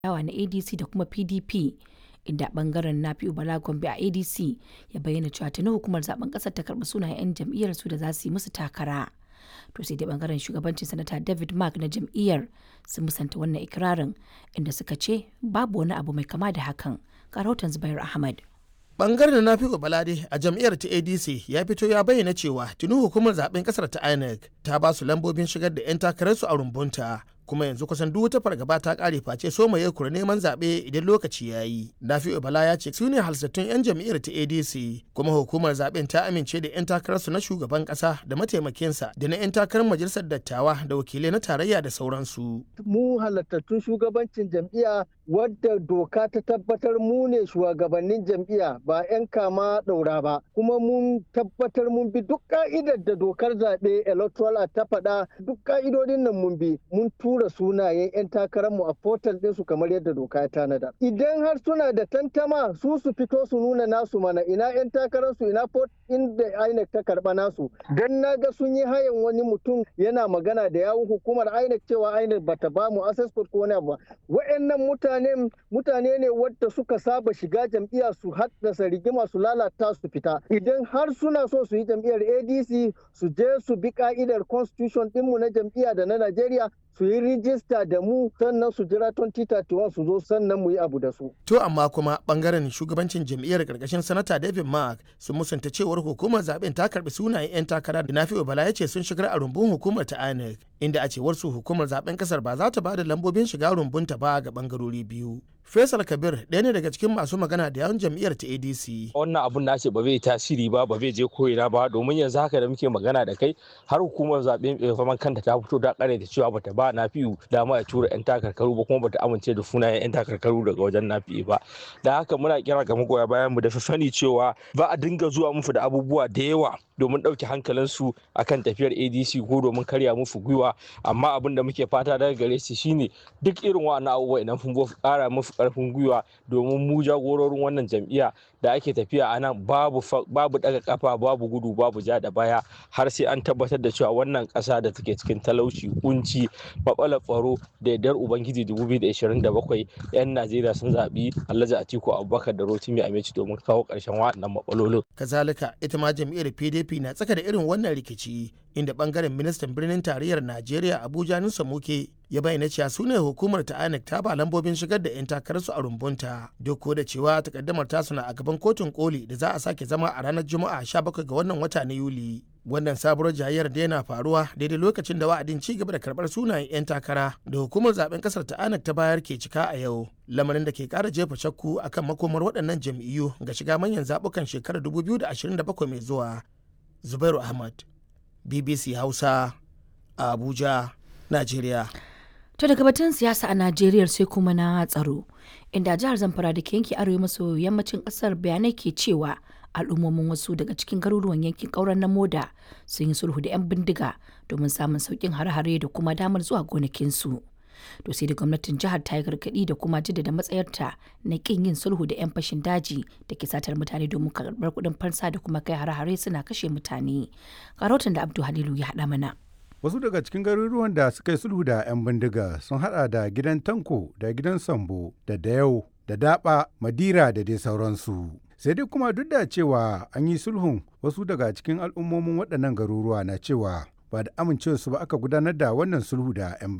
adawa na adc da kuma pdp inda bangaren nafi'u bala gombe a adc ya bayyana cewa tuni hukumar zaben kasar ta karbi sunayen 'yan jam'iyyar su da za su yi musu takara to sai dai bangaren shugabancin sanata david mark na jam'iyyar sun musanta wannan ikirarin inda suka ce babu wani abu mai kama da hakan ga rahoton zubair ahmad bangaren na fiƙo balade a jam'iyyar ta adc ya fito ya bayyana cewa tuni hukumar zaben kasar ta inec ta ba su lambobin shigar da 'yan takararsu a rumbunta kuma yanzu kusan duk wata fargaba ta kare face so mai kura neman zaɓe idan lokaci ya yi nafi'u bala ya ce su ne halsattun 'yan jam'iyyar ta adc kuma hukumar zaben ta amince da 'yan takararsu na shugaban ƙasa da mataimakinsa da na 'yan takarar majalisar dattawa da wakilai na tarayya da sauransu mu halattattun shugabancin jam'iyya wadda doka ta tabbatar mu ne shugabannin jam'iyya ba 'yan kama ɗaura ba kuma mun tabbatar mun bi duk ka'idar da dokar zaɓe electoral ta faɗa duk ka'idodin nan mun bi mun tura sunayen 'yan takararmu a portal ɗinsu kamar yadda doka ya tanada idan har suna da tantama su su fito su nuna nasu mana ina 'yan takararsu ina port inda INEC ta karɓa nasu dan na ga sun yi hayan wani mutum yana magana da yawun hukumar INEC cewa INEC bata ba mu access ko wani abu wa'annan mutane mutane ne wadda suka saba shiga jam'iyya su haddasa rigima su lalata su fita idan har suna so su yi jam'iyyar adc su je su bi ka'idar constitution dinmu na jam'iyya da na najeriya su yi rijista da mu sannan su jira 2031 su zo sannan mu yi abu da su. To amma kuma bangaren shugabancin jam'iyyar karkashin sanata David Mark sun musanta cewar hukumar zaben ta karbi sunayen 'yan takara da Nafi'u Bala ya ce sun shigar a rumbun hukumar ta INEC inda a cewar su hukumar zaben kasar ba za ta ba da lambobin shiga rumbunta ba ga bangarori biyu. Faisal Kabir ɗaya ne daga cikin masu magana da yawan jam'iyyar ta ADC. Wannan abun na ce ba zai tasiri ba ba zai je ko'ina ba domin yanzu haka da muke magana da kai har hukumar zaɓen faman kanta ta fito da ƙare da cewa bata ba nafi'u dama ya tura 'yan takarkaru ba kuma bata amince da sunayen 'yan takarkaru daga wajen nafi'u ba. Da haka muna kira ga magoya bayan mu da sani cewa ba a dinga zuwa musu da abubuwa da yawa domin ɗauke hankalinsu akan tafiyar adc ko domin karya musu gwiwa amma abin da muke fata daga gare su shine duk irin wa'annan abubuwa idan sun ƙara musu ƙarfin gwiwa domin mu jagororin wannan jam'iyya da ake tafiya a nan babu babu daga kafa babu gudu babu ja da baya har sai an tabbatar da cewa wannan ƙasa da take cikin talauci kunci matsalar tsaro da yardar ubangiji 2027 'yan najeriya sun zaɓi alhaji atiku abubakar da rotimi amici domin kawo ƙarshen waɗannan matsalolin kazalika ita ma jam'iyyar pdp na tsaka da irin wannan rikici inda bangaren ministan birnin tarayyar najeriya abuja nusa muke ya bayyana cewa su ne hukumar ta INEC ta ba lambobin shigar da 'yan takararsu a rumbunta duk da cewa takaddamar tasu na a gaban kotun koli da za a sake zama a ranar juma'a 17 ga wannan wata na yuli wannan sabuwar jayayyar da yana faruwa daidai lokacin da wa'adin ci gaba da karbar sunayen 'yan takara da hukumar zaben kasar ta INEC ta bayar ke cika a yau lamarin da ke kara jefa shakku akan makomar waɗannan jam'iyyu ga shiga manyan zabukan shekarar 2027 mai zuwa zubairu ahmad bbc hausa a abuja najeriya To daga batun siyasa a Najeriya sai kuma na tsaro, inda jihar Zamfara da ke yanki arewa maso yammacin kasar bayanai ke cewa al'ummomin wasu daga cikin garuruwan yankin ƙauren na moda sun yi sulhu da 'yan bindiga domin samun sauƙin hare-hare da kuma damar zuwa gonakinsu. To sai da gwamnatin jihar ta yi gargaɗi da kuma jaddada matsayarta na ƙin yin sulhu da 'yan fashin daji da ke satar mutane domin karɓar kuɗin fansa da kuma kai hare-hare suna kashe mutane. Karotin da Abdu Halilu ya haɗa mana. Wasu daga cikin garuruwan da suka yi sulhu da 'yan bindiga sun hada da gidan Tanko da gidan Sambo da Dayau da Daba, Madira da dai sauransu. Sai dai kuma duk da cewa an yi sulhun wasu daga cikin al'ummomin waɗannan garuruwa na cewa ba da amincewarsu ba aka gudanar da wannan sulhu da 'yan